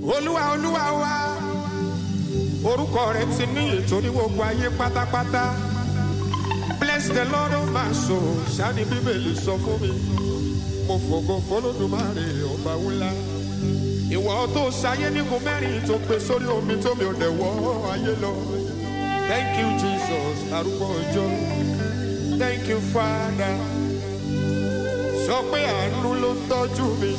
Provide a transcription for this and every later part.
olúwa olúwa wa orúkọ rẹ ti ní ètò ní gbogbo ayé pátápátá bless the lord of my soul ṣáni bíbélì sọ fún mi mo fògo fọlọ́dúnmáre ọba wúlá ìwọ tó ṣayé nígun mẹ́rin tó gbé sórí omi tó mi ò dẹ̀ wọ́ ayé lọ thank you jesus arúgbó ọjọ́ thank you father sọ pé àánú ló ń tọ́jú mi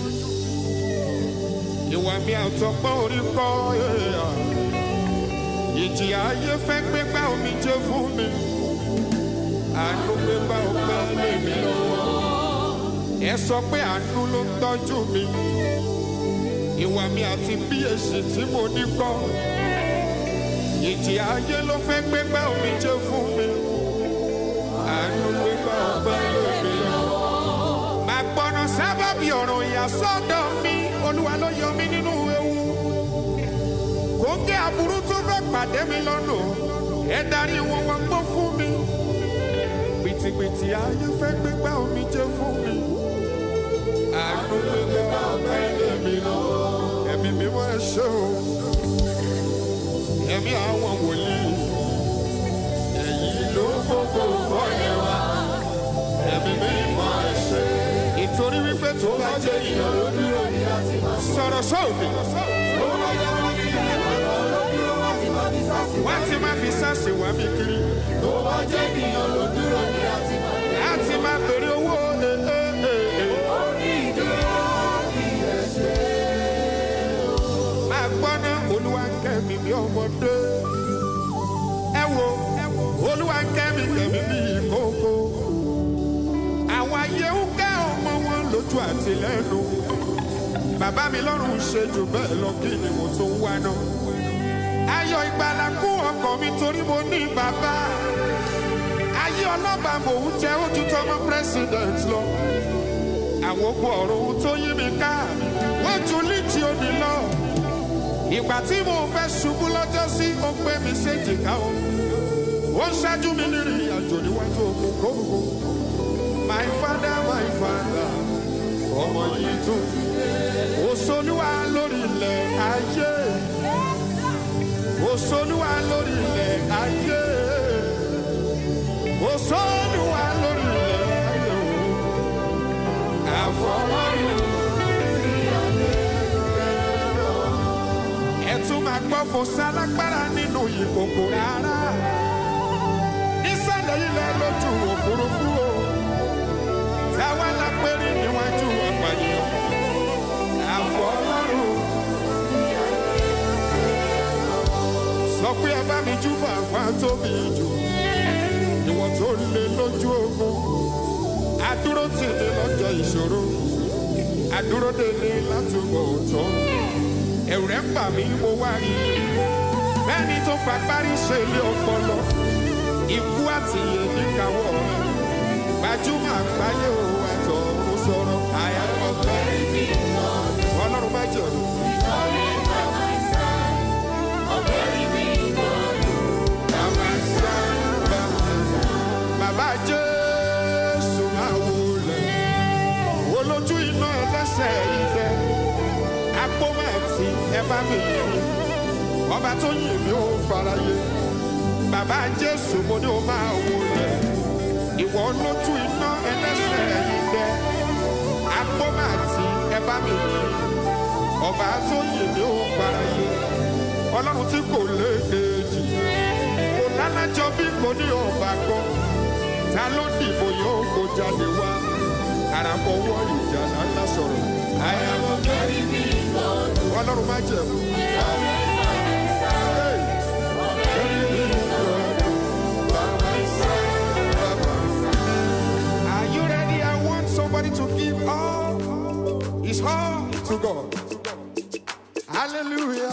ìwà mi àtọ̀pọ̀ orí kọ́ ẹ̀yà ìjì ayé fẹ́ gbégbá omi jẹ́ fún mi àánú gbégbá ọpẹ́ lèmi lọ́wọ́ ẹ sọ pé àánú ló ń tọ́jú mi ìwà mi àti bí èsì tí mo ní kọ́ ìjì ayé ló fẹ́ gbégbá omi jẹ́ fún mi àánú gbégbá ọpẹ́ lèmi lọ́wọ́ máa gbọ́nà sábàbí ọ̀rọ̀ ìyàsọ́dọ̀ mi olúwa ló yọ mí nínú ewu kòńgẹ́ aburú tó fẹ́ pàdé mi lọ́nà ẹ darí wọn wọn gbọ́ fún mi pìtìpìtì ayé fẹ́ gbégbá omi jẹ́ fún mi àánú gbégbá ọpẹ́ lèmi lọ́wọ́ ẹ̀mí mímọ́ ẹ ṣé o ẹ̀mí àwọn wòlíì ẹ̀yìn ló gbogbo fọ́ọ̀yẹ̀ wa ẹ̀mí mímọ́ ẹ ṣé ìtorí wípé tó bá jẹ́ ìyàn ló dúró ní láti máa sọ̀rọ̀ sóòfin wọ́n ti máa fi sáàsì wá mi kiri tó bá jẹ́ ènìyàn ló dúró ní láti máa láti máa bèrè owó ee ee ee. orí ìdúró kì í ṣe. máa gbọ́ ná olúwa ń kẹ́ mi bí ọmọdé. ẹ wo olúwa ń kẹ́ mi kẹ́ mi bí ìkókó. àwọn ayé ń kẹ́ ọmọ wọn lójú àti lẹ́nu. bàbá mi lọ́rùn ṣe jù bẹ́ẹ̀ lọ kí ni mo tún wá ná. ayọ̀ ìgbàlà kún ọkàn mi torí mo ní bàbá. ayé ọlọ́ba mò ń jẹ́ ojú tọmọ president lọ. àwọn ogun ọ̀run tó yí mi ká wọ́n ju líjì òní lọ ìgbà tí mo fẹ́ ṣubú lọ́jọ́ sí ó gbé mi séjìká o ó ń ṣáájú mi nírìn àjò níwájú ogun kókó my father my father ọmọ yìí tún òṣòlúwa lórí ilẹ̀ ayé òṣòlúwa lórí ilẹ̀ ayé òṣòlúwa lórí ilẹ̀ ayé o àfọwọ́rùn. ẹ tún máa gbọ́ kó sálágbára nínú ìkòkò rárá nísàlẹ̀ ilẹ̀ lójú òfurufú o táwa la péré níwájú apànìyàn àfọlọ́run sọ pé ẹ bá mi júbà àgbà tóbi jù ìwọ̀n tó lé lójú ogun adúró tì ní lọ́jọ́ ìṣòro adúró délé látúbọ̀ tán ẹ̀rù rẹ̀ ń bà mí mo wá rí i bẹ́ẹ̀ni tó fa parí ṣe ilé ọpọlọ ikú àti èmi káwọ́ rẹ̀ gbajúmọ̀ àgbáyé o ẹ̀tọ́ mo sọ̀rọ̀ àyàwó bẹ́ẹ̀ ọlọ́run má jẹ̀rù. Bàbá Jésù máa wọlé, olójú iná ẹlẹ́sẹ̀ ìfẹ́ agbóhùnẹ̀tì ẹ bá mi yìn ọba tó yìn mí ó faraye bàbá jésù mo ní o máa wò lẹ ìwọ lójú iná ẹlẹ́sẹ̀ ìgbẹ́ agbóhùnẹ̀tì ẹ bá mi yìn ọba tó yìn mí ó faraye ọlọ́run tí kò léèjì kò lálájọ bí kò ní ọba kan ta ló dìbò yóò kó jáde wá àràpọ̀ wọ ìjà ńlá sọ̀rọ̀ àyàwó kẹ́rì mi ọlọ́run má jẹ̀ mú. Are you ready? I want somebody to give all his all to God. Hallelujah.